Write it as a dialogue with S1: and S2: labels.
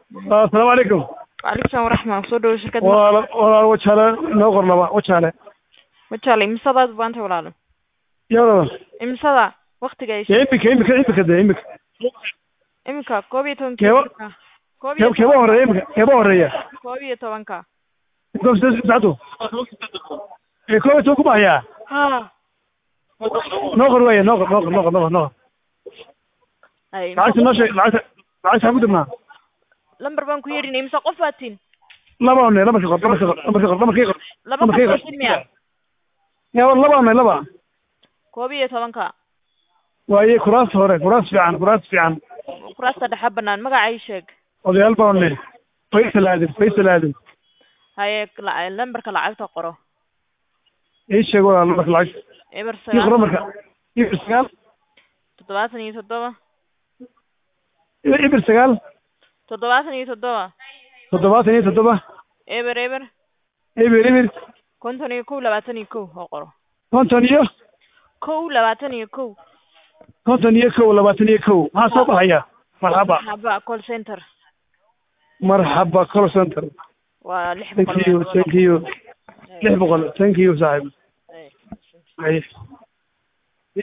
S1: asalaamu calaykum
S2: waalaikum salaam waraxma soo dhawo shirkad
S1: walaal walaal wajaale noo qor laba wajaale
S2: wajaale imisadaad baanta walaalo
S1: yawlaba
S2: imisada waktiga ay
S1: ya imika imika imika de imika
S2: iminka koob iyo tobanka
S1: Keeba-
S2: koob iyo
S1: kee keeba horeeya imika keeba horeeya
S2: koob iyo tobanka
S1: sacdu ee koob iyo toban kuma hayaa
S2: ha
S1: noo qor weeye noo qor noo qor noo qor noo qor noo qor
S2: ay
S1: lacagta noo sheeg lacagta lacagta ha ku dibnaa
S2: lambar baan ku yeedhinay imisa qof baad tin
S1: laba one lambarka qor lambarka qor lambarka qor lambarka qor
S2: laba
S1: lambarka
S2: qof
S1: qor
S2: oo tin miya
S1: ya war laba one laba
S2: koob iyo tobanka
S1: waaye kuraas hore kuraas fiican kuraas fiican
S2: kuraasta dhexa banaan magaca ii sheeg
S1: odayaal baa one faysal aadan faysal aadan
S2: haye la- lambarka lacagta qoro
S1: ii sheeg walaal lambarka lacagta
S2: eber
S1: ii qor
S2: sagaal
S1: lambarka ibir sagaal
S2: toddobaatan iyo toddoba
S1: ibir sagaal
S2: toddobaatan iyo toddoba
S1: toddobaatan iyo toddoba
S2: eber eber
S1: ibir ibir
S2: konton iyo kow labaatan iyo kow oo qoro
S1: konton iyo
S2: kow labaatan iyo kow
S1: konton iyo kow labaatan iyo kow maxaa soo baxaya marxaba
S2: haba call center
S1: marxaba call center
S2: waa lix
S1: thank
S2: boqol
S1: you thank you lix boqol thank you saaxiib
S2: Ay.
S1: Ay.